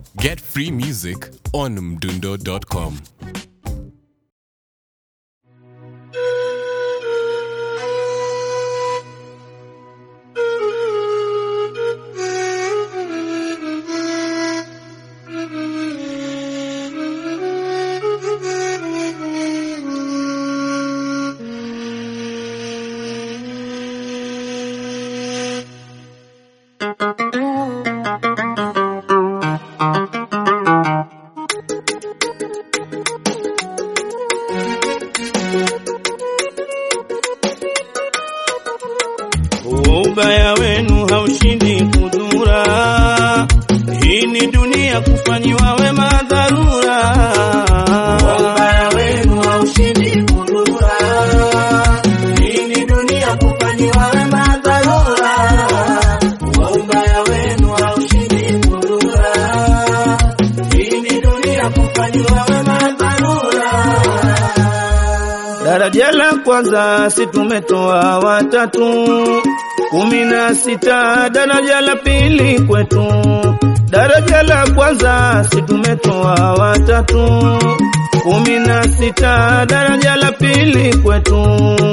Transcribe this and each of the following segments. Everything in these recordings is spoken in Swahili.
Get free music on mdundo.com. Ubaya wenu haushindi kudura, hii ni dunia kufanyiwa wema dharura. Ubaya wenu haushindi kudura, hii ni dunia kufanyiwa wema dharura. Ubaya wenu haushindi kudura, hii ni dunia kufanyiwa wema dharura. Daraja la kwanza si tumetoa watatu kumi na sita, daraja la pili kwetu. Daraja la kwanza si tumetoa watatu kumi na sita, daraja la pili kwetu.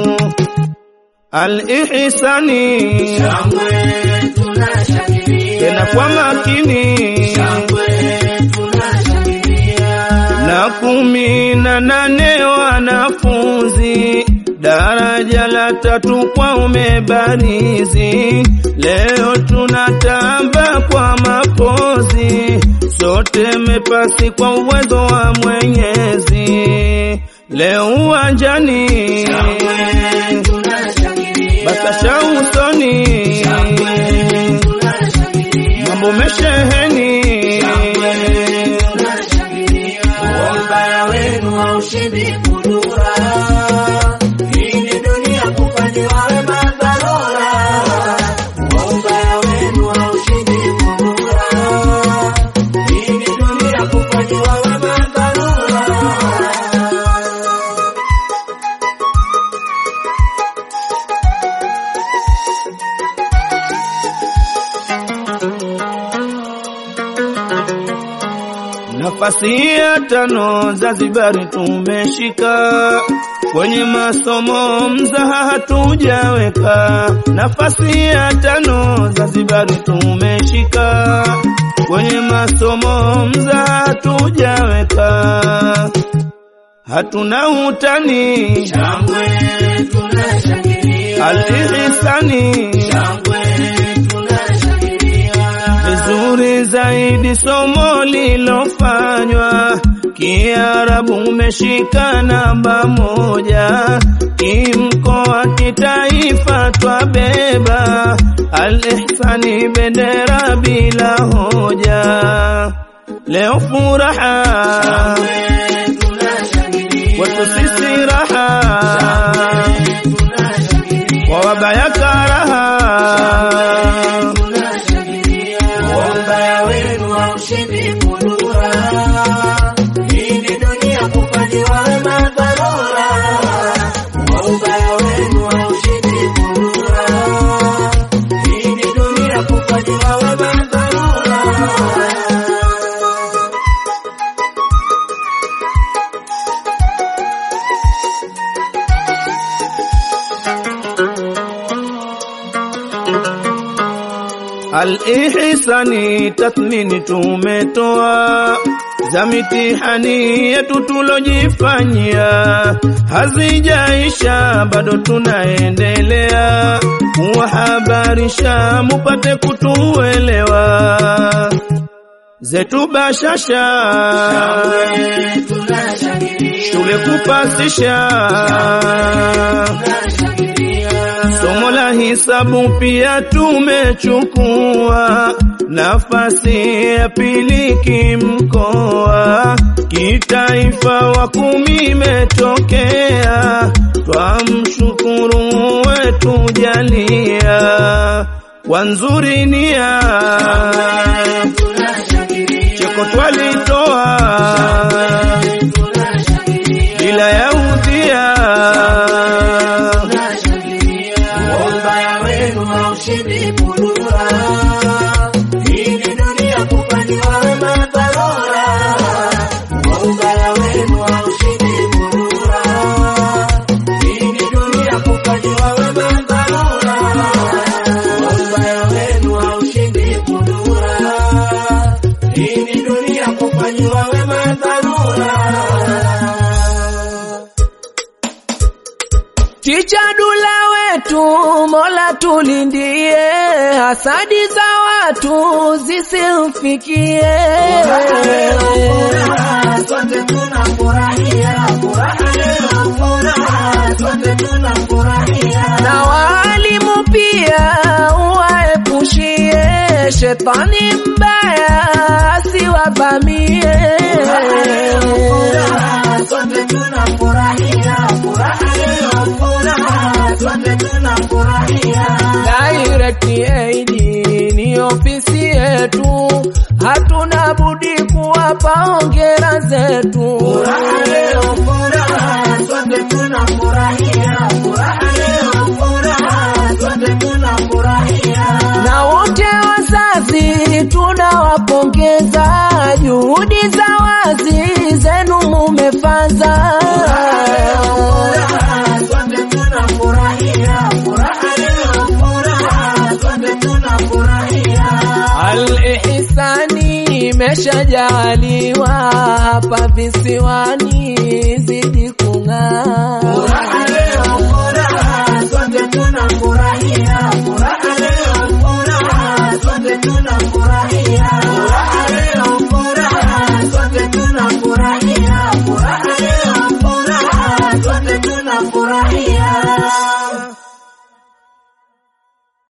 Al-ihsani tena kwa makini na kumi na nane wanafunzi daraja la tatu kwa umebarizi. Leo tunatamba kwa mapozi, sote mepasi kwa uwezo wa Mwenyezi. Leo uwanjani basasha usoni, mambo mesheheni Ubaya wenu haushindi kudura, hii ni dunia kufanyiwa wema dharura. Ubaya wenu haushindi kudura, hii ni dunia kufanyiwa wema dharura. Nafasi ya tano Zanzibari tumeshika, kwenye masomo mzaha hatujaweka. Nafasi ya tano Zanzibari tumeshika, kwenye masomo mzaha hatujaweka. Hatuna utani Shangwe tunashangilia, al-ihsani shangwe tunashangilia. vizuri zaidi somo lilofanywa Kiarabu umeshika namba moja, kimkoa kitaifa twabeba al-ihsani bendera bila hoja. Leo furaha kwetu sisi raha, kwa wabaya karaha Ubaya wenu haushindi kudura, hii ni dunia kufanyiwa wema dharura. Ubaya wenu haushindi kudura, hii ni dunia kufanyiwa wema dharura. Al-ihsani tathmini tumetoa za mitihani yetu tulojifanyia, hazijaisha bado tunaendelea kuwahabarisha mupate kutuelewa zetu bashasha shule kupasisha Somo la hisabu pia tumechukua nafasi ya pili kimkoa, kitaifa wa kumi imetokea, twamshukuru wetu jalia kwa nzuri nia, cheko twalitoa bila ya udhia Ubaya wenu haushindi kudura, hii ni dunia kufanyiwa wema dharura. kufanyiwa wema dharura. Chicha dula wetu, Mola tulindie, hasadi za watu zisimfikie. Furaha, sote tunafurahia, furaha leo, furaha, sote tunafurahia. Na waalimu pia uwaepushie, shetani mbaya asiwavamie. Furaha, sote tunafurahia, furaha leo, furaha, sote tunafurahia. Direct Aid ni ofisi yetu, hatuna budi kuwapa hongera zetu. Furaha leo, furaha, sote tunafurahia, furaha leo, furaha, sote tunafurahia. Na wote wazazi tunawapongeza, juhudi za wazi zenu mumefaza. Furaha, sote tunafurahia, furaha leo, furaha, sote tunafurahia. Al-ihsani imeshajaliwa hapa visiwani, zidi